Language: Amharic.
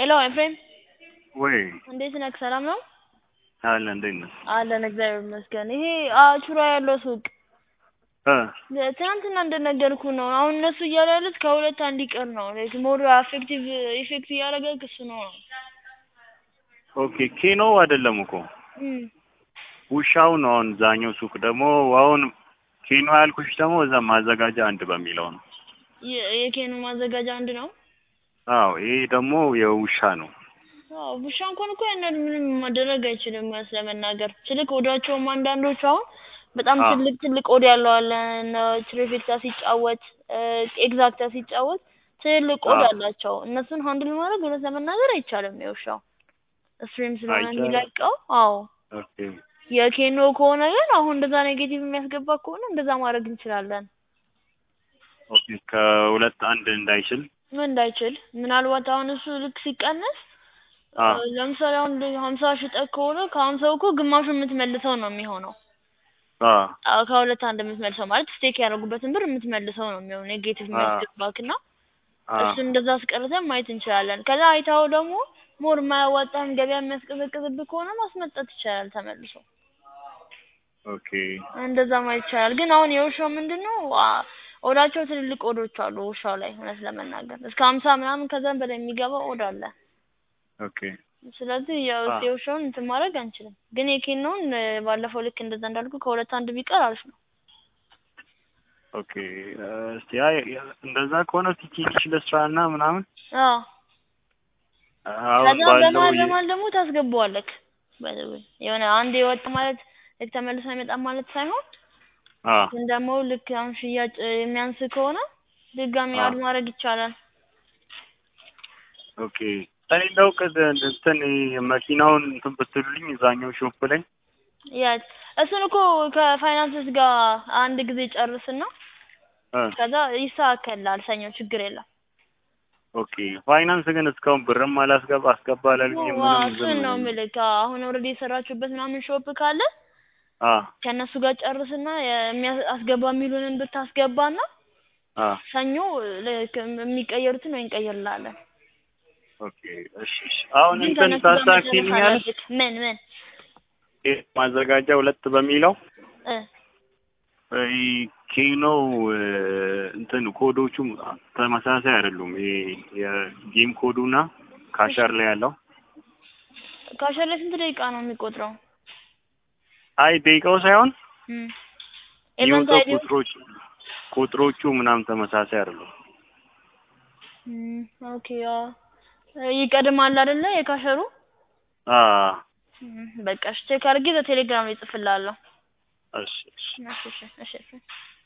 ሄሎ ኤፍሬም ወይ እንዴት ነህ? ሰላም ነው? አለ እንዴት ነህ? አለን እግዚአብሔር ይመስገን። ይሄ አቹራ ያለው ሱቅ እ ትናንትና እንደነገርኩ ነው። አሁን እነሱ እያሉ ያሉት ከሁለት አንድ ይቀር ነው። ላይክ ሞር አፌክቲቭ ኢፌክት እያደረገ እሱ ነው። ኦኬ ኬኖ አይደለም እኮ እም ውሻው ነው። አሁን ዛኛው ሱቅ ደግሞ አሁን ኬኖ ያልኩሽ ደግሞ እዛ ማዘጋጃ አንድ በሚለው ነው። የ- የኬኑ ማዘጋጃ አንድ ነው። አዎ ይሄ ደግሞ የውሻ ነው። አዎ ውሻ እንኳን እኮ ያን ያህል ምንም ማድረግ አይችልም። እውነት ለመናገር ትልቅ ወዳቸውም አንዳንዶቹ አሁን በጣም አዎ። ትልቅ ትልቅ ወድ ያለው አለ እነ ትሪፊክታ ሲጫወት ኤግዛክታ ሲጫወት ትልቅ ወድ አዎ። አላቸው። እነሱን ሃንድል ማድረግ እውነት ለመናገር አይቻልም። የውሻው ስትሪም ስለሆነ አይቻልም። የሚለቀው አዎ። ኦኬ የኬኖ ከሆነ ግን አሁን እንደዛ ኔጌቲቭ የሚያስገባ ከሆነ እንደዛ ማድረግ እንችላለን። ኦኬ ከሁለት አንድ እንዳይችል ምን እንዳይችል ምናልባት አሁን እሱ ልክ ሲቀነስ አ እ ለምሳሌ አሁን ሀምሳ ሽጠህ ከሆነ ከሀምሳው እኮ ግማሹ የምትመልሰው ነው የሚሆነው። አ አዎ ከሁለት አንድ የምትመልሰው ማለት ስቴክ ያደረጉበትን ብር የምትመልሰው ነው የሚሆነው ኔጌቲቭ አ የሚያስገባክ እና አ እሱ እንደዛ አስቀርተን ማየት እንችላለን። ከዛ አይታው ደግሞ ሞር የማያዋጣህን ገበያ የሚያስቀዘቅዝብህ ከሆነ ማስመጣት ይቻላል ተመልሶ ኦኬ እንደዛ ማየት ይቻላል። ግን አሁን የውሻው ምንድን ነው አ- ኦዳቸው ትልልቅ ኦዶች አሉ ውሻው ላይ እውነት ለመናገር እስከ ሀምሳ ምናምን ከዛም በላይ የሚገባ ኦድ አለ። ኦኬ ስለዚህ ያው አ የውሻውን እንትን ማድረግ አንችልም። ግን የኬኖውን እ ባለፈው ልክ እንደዛ እንዳልኩ ከሁለት አንድ ቢቀር አሪፍ ነው። ኦኬ እ እስቲ አይ እንደዛ ከሆነ እስቲ ትንሽ ልስራና ምናምን አዎ አሁን ከዛ ባለው በመሀል የ- በመሀል ደግሞ ታስገባዋለክ። by the way የሆነ አንድ የወጣ ማለት ልክ ተመልሶ አይመጣም ማለት ሳይሆን አ ግን ደግሞ ልክ አሁን ሽያጭ እ የሚያንስ ከሆነ ድጋሚ አ አድ ማድረግ ይቻላል። ኦኬ እኔ እንደው ቅድ እንትን መኪናውን እንትን ብትሉልኝ እዛኛው ሾፕ ላይ ያት እሱን እኮ ከፋይናንስስ ጋር አንድ ጊዜ ጨርስና እ ከዛ ይስተካከላል። ሰኞ ችግር የለም። ኦኬ ፋይናንስ ግን እስካሁን ብርም አላስገባ አስገባ አላሉኝም ዋ ምንም እሱን ዝም ነው የምልህ። አሁን ኦልሬዲ የሰራችሁበት ምናምን ሾፕ ካለ አ ከእነሱ ጋር ጨርስና የሚያ- አስገባ የሚሉንን ብታስገባና አ ሰኞ ልክ የሚቀየሩትን ወይ እንቀይርላለን። ኦኬ እሺ እሺ አሁን ግን እንትን ከእነሱ ጋር መጨረስ ታስተካክልኛለሽ አለብህ። ምን ምን ይሄ ማዘጋጃ ሁለት በሚለው እ ይሄ ኬኖ እ እንትን ኮዶቹ ተመሳሳይ አይደሉም። ይሄ የጌም ኮዱና ካሸር ላይ ያለው ካሸር ላይ ስንት ደቂቃ ነው የሚቆጥረው? አይ ደቂቃው ሳይሆን እም ኤቨንት የሚወጣው አይዲው ቁጥሮች ቁጥሮቹ ምናምን ተመሳሳይ አይደሉም። እም ኦኬ ያ ይቀድማል አይደለ የካሸሩ? አ እም በቃ እሺ ቼክ አድርጌ በቴሌግራም ላይ እጽፍልሃለሁ። እሺ እሺ እሺ እሺ እሺ እሺ